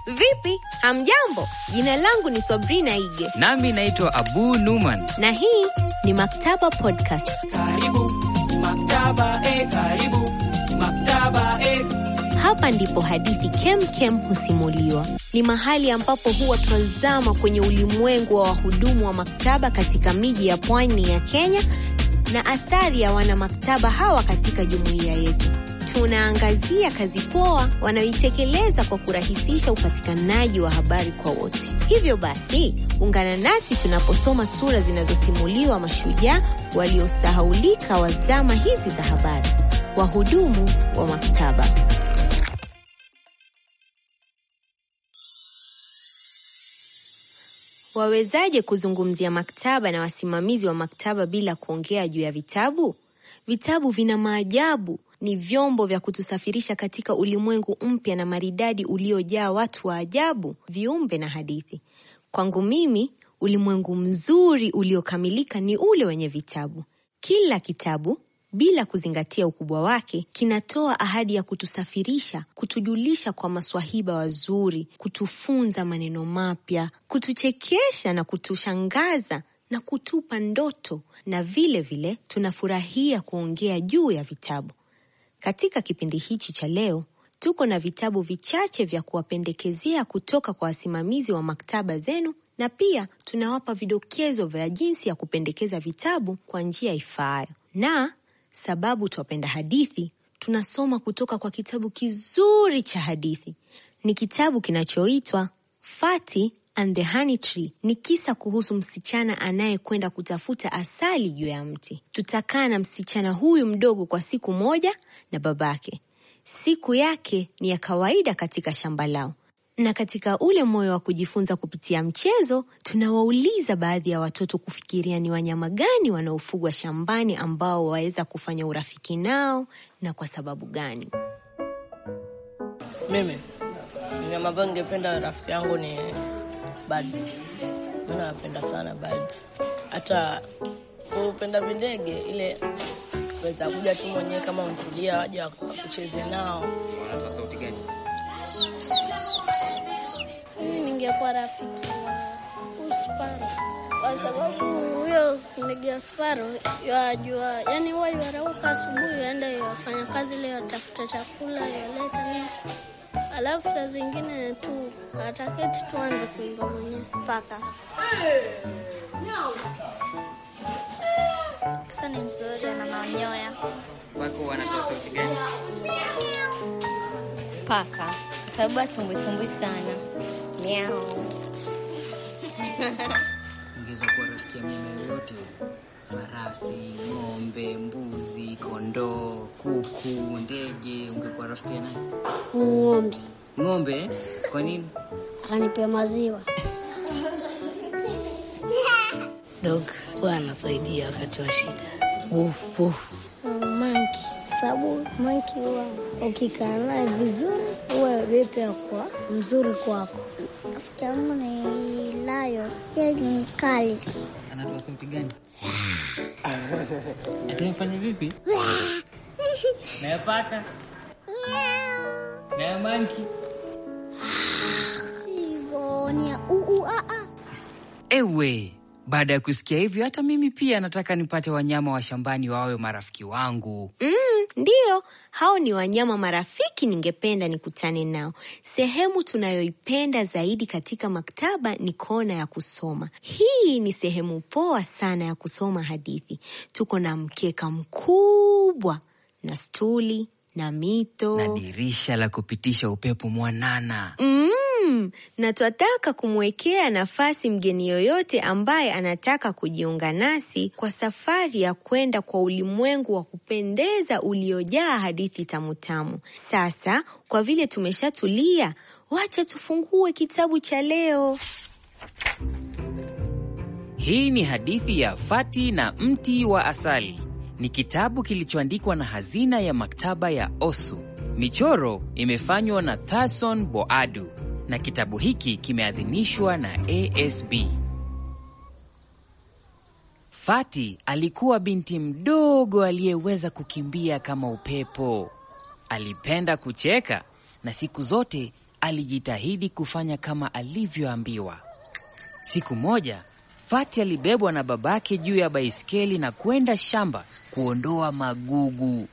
Vipi, hamjambo? Jina langu ni Sabrina Ige Nami naitwa Abu Numan. na hii ni Maktaba Podcast. Karibu maktaba, eh, karibu maktaba, eh. Hapa ndipo hadithi kem kem husimuliwa. Ni mahali ambapo huwa twazama kwenye ulimwengu wa wahudumu wa maktaba katika miji ya pwani ya Kenya na athari ya wanamaktaba hawa katika jumuiya yetu. Tunaangazia kazi poa wanaoitekeleza kwa kurahisisha upatikanaji wa habari kwa wote. Hivyo basi, ungana nasi tunaposoma sura zinazosimuliwa mashujaa waliosahaulika wa zama hizi za habari, wahudumu wa maktaba. Wawezaje kuzungumzia maktaba na wasimamizi wa maktaba bila kuongea juu ya vitabu? Vitabu vina maajabu, ni vyombo vya kutusafirisha katika ulimwengu mpya na maridadi uliojaa watu wa ajabu, viumbe na hadithi. Kwangu mimi, ulimwengu mzuri uliokamilika ni ule wenye vitabu. Kila kitabu bila kuzingatia ukubwa wake, kinatoa ahadi ya kutusafirisha, kutujulisha kwa maswahiba wazuri, kutufunza maneno mapya, kutuchekesha na kutushangaza na kutupa ndoto, na vile vile tunafurahia kuongea juu ya vitabu. Katika kipindi hichi cha leo, tuko na vitabu vichache vya kuwapendekezea kutoka kwa wasimamizi wa maktaba zenu, na pia tunawapa vidokezo vya jinsi ya kupendekeza vitabu kwa njia ifaayo. Na sababu twapenda hadithi, tunasoma kutoka kwa kitabu kizuri cha hadithi. Ni kitabu kinachoitwa Fatty and the Honey Tree. Ni kisa kuhusu msichana anayekwenda kutafuta asali juu ya mti. Tutakaa na msichana huyu mdogo kwa siku moja na babake. Siku yake ni ya kawaida katika shamba lao, na katika ule moyo wa kujifunza kupitia mchezo, tunawauliza baadhi ya watoto kufikiria ni wanyama gani wanaofugwa shambani ambao waweza kufanya urafiki nao na kwa sababu gani. Mimi mnyama ambayo ningependa rafiki yangu ni birds. Mimi napenda sana birds, hata kupenda videge ile weza kuja tu mwenyewe kama untulia, waja kucheze nao. Wanatoa sauti gani? Mimi ningekuwa rafiki wa Sparo kwa sababu huyo ndege wa Sparo yajua, yani huwa yarauka asubuhi, yaenda yafanya kazi ile, yatafuta chakula, yaleta nini, alafu saa zingine tu ataketi tu anze kuimba mwenyewe paka. Kisa ni mzuri na manyoya. Wako wanatoa sauti gani? Paka kwa sababu asumbwisumbwi sana. Miau. Ungeweza kuwa rafiki ya mnyama yoyote yule. Farasi, ng'ombe, mbuzi, kondoo, kuku, ndege. Ungekuwa rafiki ya nani? Ng'ombe Ng'ombe? Kwa nini? anipea maziwa. Dog huwa anasaidia wakati wa shida. Woof, woof. Manki sababu manki huwa ukikaa naye vizuri huwa wewe pia kwa mzuri kwako. Rafiki yangu ni Lion, yeye ni mkali. Anatoa sauti gani? Atumfanya vipi? Na ya paka? Na ya manki? Hivyo ni ya uu a a. Ewe, baada ya kusikia hivyo, hata mimi pia nataka nipate wanyama wa shambani wawe marafiki wangu. Mm, ndiyo, hao ni wanyama marafiki ningependa nikutane nao. Sehemu tunayoipenda zaidi katika maktaba ni kona ya kusoma. Hii ni sehemu poa sana ya kusoma hadithi. Tuko na mkeka mkubwa na stuli na mito Na dirisha la kupitisha upepo mwanana. Mm, na twataka kumwekea nafasi mgeni yoyote ambaye anataka kujiunga nasi kwa safari ya kwenda kwa ulimwengu wa kupendeza uliojaa hadithi tamutamu. Sasa kwa vile tumeshatulia, wacha tufungue kitabu cha leo. Hii ni hadithi ya Fati na mti wa asali. Ni kitabu kilichoandikwa na hazina ya maktaba ya Osu. Michoro imefanywa na Thason Boadu na kitabu hiki kimeadhinishwa na ASB. Fati alikuwa binti mdogo aliyeweza kukimbia kama upepo. Alipenda kucheka na siku zote alijitahidi kufanya kama alivyoambiwa. Siku moja Fati alibebwa na babake juu ya baiskeli na kwenda shamba kuondoa magugu.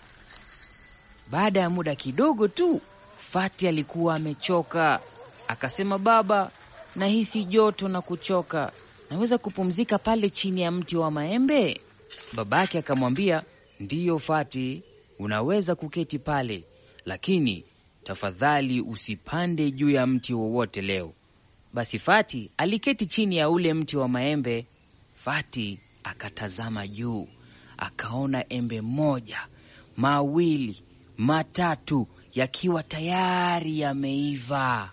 Baada ya muda kidogo tu, Fati alikuwa amechoka. Akasema, baba, nahisi joto na kuchoka, naweza kupumzika pale chini ya mti wa maembe? Babake akamwambia, ndiyo Fati, unaweza kuketi pale, lakini tafadhali usipande juu ya mti wowote leo. Basi Fati aliketi chini ya ule mti wa maembe. Fati akatazama juu, akaona embe moja, mawili, matatu yakiwa tayari yameiva.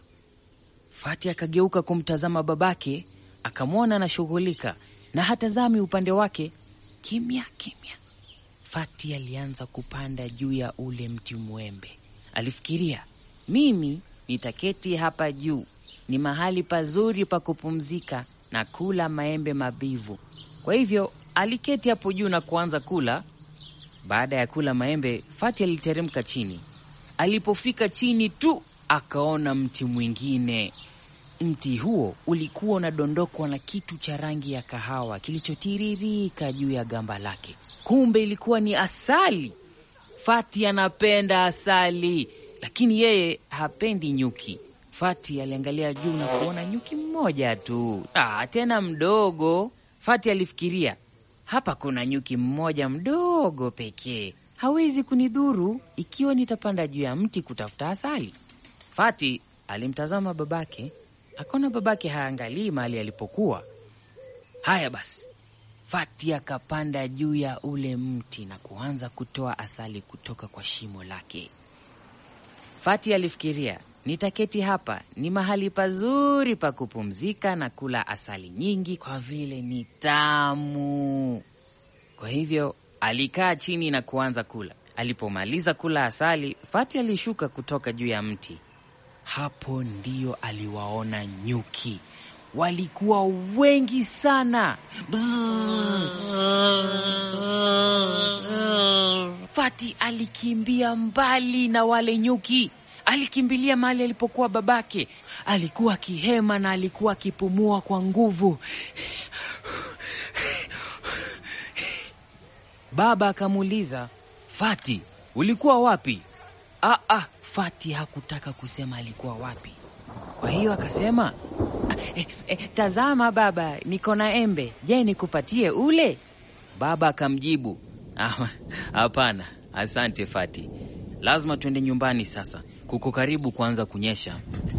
Fati akageuka kumtazama babake, akamwona anashughulika na hatazami upande wake. Kimya kimya, Fati alianza kupanda juu ya ule mti mwembe. Alifikiria, mimi nitaketi hapa juu ni mahali pazuri pa kupumzika na kula maembe mabivu. Kwa hivyo aliketi hapo juu na kuanza kula. Baada ya kula maembe, Fati aliteremka chini. Alipofika chini tu akaona mti mwingine. Mti huo ulikuwa unadondokwa na kitu cha rangi ya kahawa kilichotiririka juu ya gamba lake. Kumbe ilikuwa ni asali. Fati anapenda asali, lakini yeye hapendi nyuki. Fati aliangalia juu na kuona nyuki mmoja tu, ah, tena mdogo. Fati alifikiria, hapa kuna nyuki mmoja mdogo pekee, hawezi kunidhuru ikiwa nitapanda juu ya mti kutafuta asali. Fati alimtazama babake, akaona babake haangalii mahali alipokuwa. Haya basi, Fati akapanda juu ya ule mti na kuanza kutoa asali kutoka kwa shimo lake. Fati alifikiria nitaketi hapa, ni mahali pazuri pa kupumzika na kula asali nyingi kwa vile ni tamu. Kwa hivyo alikaa chini na kuanza kula. Alipomaliza kula asali, Fati alishuka kutoka juu ya mti. Hapo ndio aliwaona nyuki. Walikuwa wengi sana. Fati alikimbia mbali na wale nyuki. Alikimbilia mahali alipokuwa babake. Alikuwa akihema na alikuwa akipumua kwa nguvu. Baba akamuuliza, Fati, ulikuwa wapi? Ah, ah, Fati hakutaka kusema alikuwa wapi. Kwa hiyo akasema, "Ah, eh, eh, tazama baba, niko na embe. Je, nikupatie ule? Baba akamjibu, "Ah, hapana, asante Fati, lazima tuende nyumbani sasa, kuko karibu kuanza kunyesha.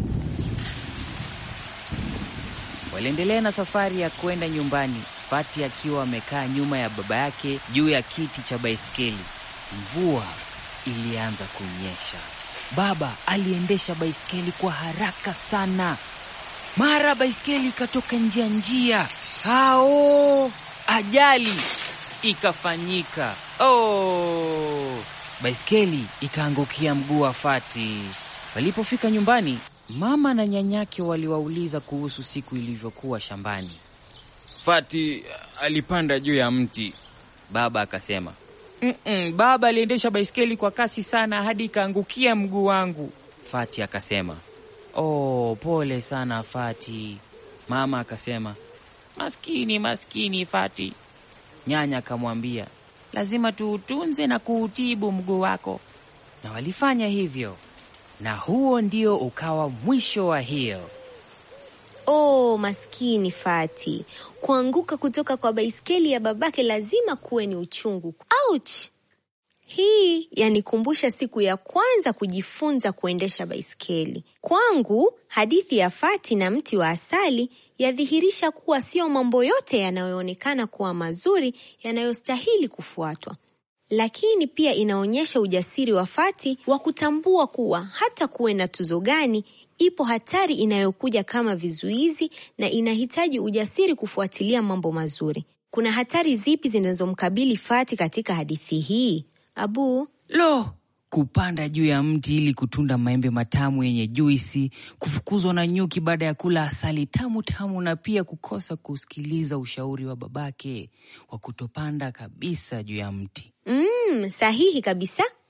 Waliendelea na safari ya kwenda nyumbani, Fati akiwa amekaa nyuma ya baba yake juu ya kiti cha baiskeli. Mvua ilianza kunyesha. Baba aliendesha baiskeli kwa haraka sana. Mara baiskeli ikatoka nje ya njia. Hao, ajali ikafanyika. Oh, baiskeli ikaangukia mguu wa Fati. Walipofika nyumbani, mama na nyanyake waliwauliza kuhusu siku ilivyokuwa shambani. Fati alipanda juu ya mti, baba akasema. Mm-mm, baba aliendesha baiskeli kwa kasi sana hadi ikaangukia mguu wangu. Fati akasema. Oh, pole sana Fati. Mama akasema, maskini maskini Fati. Nyanya akamwambia, lazima tuutunze na kuutibu mguu wako, na walifanya hivyo, na huo ndio ukawa mwisho wa hiyo. Oh, maskini Fati, kuanguka kutoka kwa baiskeli ya babake lazima kuwe ni uchungu. Ouch! Hii yanikumbusha siku ya kwanza kujifunza kuendesha baiskeli. Kwangu, hadithi ya Fati na mti wa asali yadhihirisha kuwa sio mambo yote yanayoonekana kuwa mazuri yanayostahili kufuatwa, lakini pia inaonyesha ujasiri wa Fati wa kutambua kuwa hata kuwe na tuzo gani ipo hatari inayokuja kama vizuizi na inahitaji ujasiri kufuatilia mambo mazuri. Kuna hatari zipi zinazomkabili Fati katika hadithi hii? Abu, Lo, kupanda juu ya mti ili kutunda maembe matamu yenye juisi, kufukuzwa na nyuki baada ya kula asali tamu tamu, na pia kukosa kusikiliza ushauri wa babake wa kutopanda kabisa juu ya mti. mm, sahihi kabisa.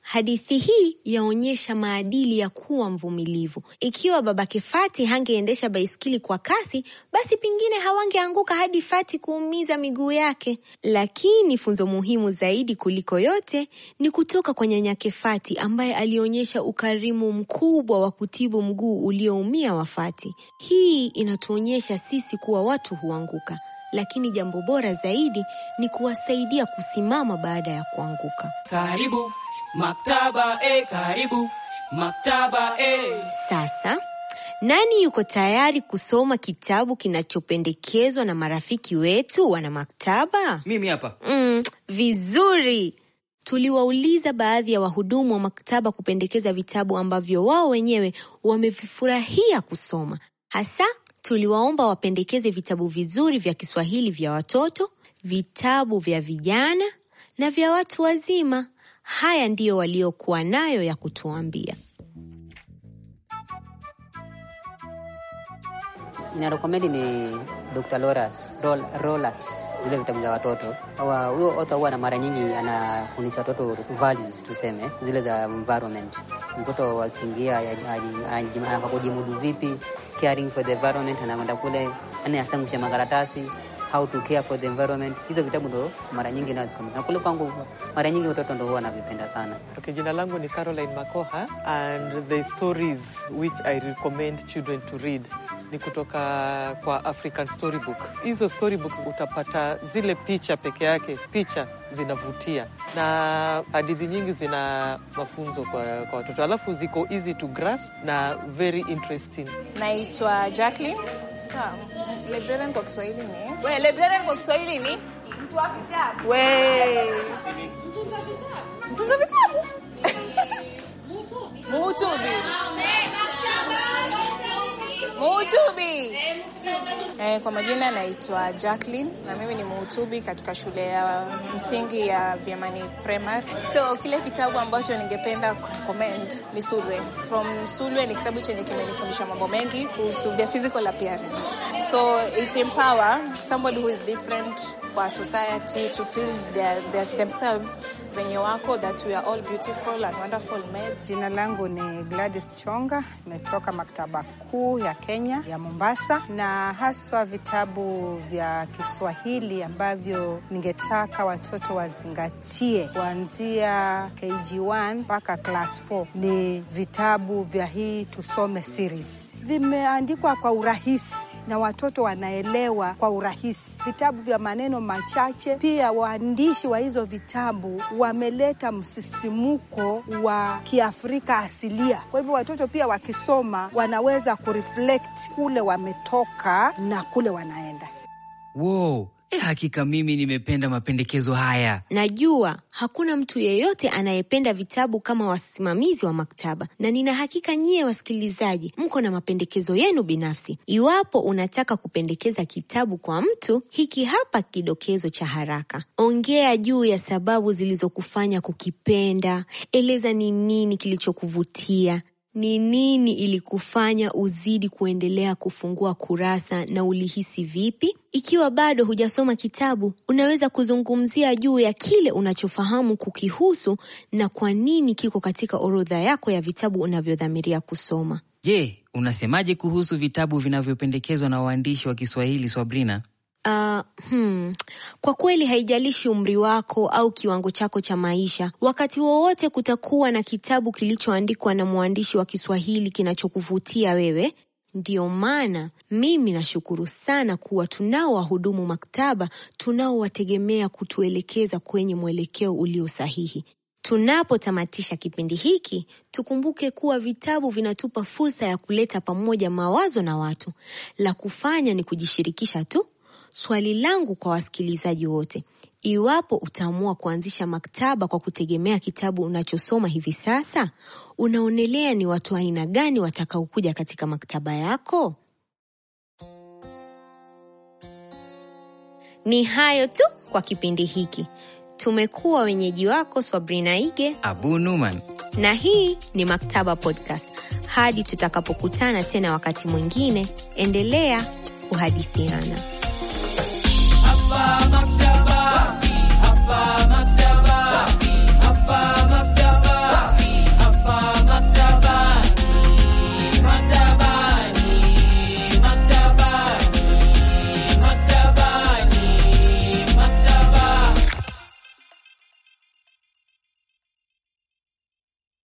Hadithi hii yaonyesha maadili ya kuwa mvumilivu. Ikiwa babake Fati hangeendesha baiskeli kwa kasi, basi pengine hawangeanguka hadi Fati kuumiza miguu yake. Lakini funzo muhimu zaidi kuliko yote ni kutoka kwa nyanyake Fati ambaye alionyesha ukarimu mkubwa wa kutibu mguu ulioumia wa Fati. Hii inatuonyesha sisi kuwa watu huanguka, lakini jambo bora zaidi ni kuwasaidia kusimama baada ya kuanguka. Karibu maktaba, e, karibu maktaba, e. Sasa nani yuko tayari kusoma kitabu kinachopendekezwa na marafiki wetu wana maktaba? Mimi hapa. Mm, vizuri. Tuliwauliza baadhi ya wahudumu wa maktaba kupendekeza vitabu ambavyo wao wenyewe wamevifurahia kusoma. Hasa tuliwaomba wapendekeze vitabu vizuri vya Kiswahili vya watoto, vitabu vya vijana na vya watu wazima. Haya ndiyo waliokuwa nayo ya kutuambia. inarekomendi ni Dr. Loras Rol, Rolax, zile vitabu za watoto. Hawa- Huyo author huwa na mara nyingi anafundisha watoto values, tuseme zile za environment. Mtoto akiingia anafaa kujimudu vipi, caring for the environment, anakwenda kule yani asangushe makaratasi how to care for the environment. Hizo vitabu ndo mara nyingi nazikomenda na kule kwangu, mara nyingi watoto ndo huwa wanavipenda sana. Okay, jina langu ni Caroline Makoha and the stories which I recommend children to read ni kutoka kwa African Storybook. Hizo storybooks utapata zile picha peke yake, picha zinavutia na hadithi nyingi zina mafunzo kwa, kwa watoto, alafu ziko easy to grasp na very interesting. Naitwa Jacqueline. Sasa librarian kwa Kiswahili ni we, librarian kwa Kiswahili ni mtu wa vitabu. We, mtunza vitabu, muhutubi, muhutubi. Eh, kwa majina naitwa Jacqueline na mimi ni muhutubi katika shule ya msingi ya Vyamani Primary. So kile kitabu ambacho ningependa kurecommend ni Sulwe. From Sulwe ni kitabu chenye kimenifundisha mambo mengi kuhusu their physical appearance. So it empower somebody who is different kwa society to feel their, their, themselves venye wako that we are all beautiful and wonderful made. Jina langu ni Gladys Chonga, nimetoka maktaba kuu ya Kenya ya Mombasa, na haswa vitabu vya Kiswahili ambavyo ningetaka watoto wazingatie kuanzia KG1 mpaka class 4 ni vitabu vya hii Tusome series. Vimeandikwa kwa urahisi na watoto wanaelewa kwa urahisi, vitabu vya maneno machache. Pia waandishi wa hizo vitabu wameleta msisimuko wa Kiafrika asilia. Kwa hivyo watoto pia wakisoma wanaweza kureflect kule wametoka na kule wanaenda. Wow. E, hakika mimi nimependa mapendekezo haya. Najua hakuna mtu yeyote anayependa vitabu kama wasimamizi wa maktaba, na nina hakika nyie wasikilizaji mko na mapendekezo yenu binafsi. Iwapo unataka kupendekeza kitabu kwa mtu, hiki hapa kidokezo cha haraka. Ongea juu ya sababu zilizokufanya kukipenda. Eleza ni nini kilichokuvutia ni nini ilikufanya uzidi kuendelea kufungua kurasa na ulihisi vipi? Ikiwa bado hujasoma kitabu, unaweza kuzungumzia juu ya kile unachofahamu kukihusu na kwa nini kiko katika orodha yako ya vitabu unavyodhamiria kusoma. Je, unasemaje kuhusu vitabu vinavyopendekezwa na waandishi wa Kiswahili, Swabrina? Uh, hmm. Kwa kweli haijalishi umri wako au kiwango chako cha maisha, wakati wowote kutakuwa na kitabu kilichoandikwa na mwandishi wa Kiswahili kinachokuvutia wewe. Ndiyo maana mimi nashukuru sana kuwa tunao wahudumu maktaba tunaowategemea kutuelekeza kwenye mwelekeo ulio sahihi. Tunapotamatisha kipindi hiki, tukumbuke kuwa vitabu vinatupa fursa ya kuleta pamoja mawazo na watu. La kufanya ni kujishirikisha tu. Swali langu kwa wasikilizaji wote, iwapo utaamua kuanzisha maktaba kwa kutegemea kitabu unachosoma hivi sasa, unaonelea ni watu aina gani watakaokuja katika maktaba yako? Ni hayo tu kwa kipindi hiki. Tumekuwa wenyeji wako Swabrina Ige Abu Numan. na hii ni Maktaba Podcast. Hadi tutakapokutana tena wakati mwingine, endelea kuhadithiana. Hapa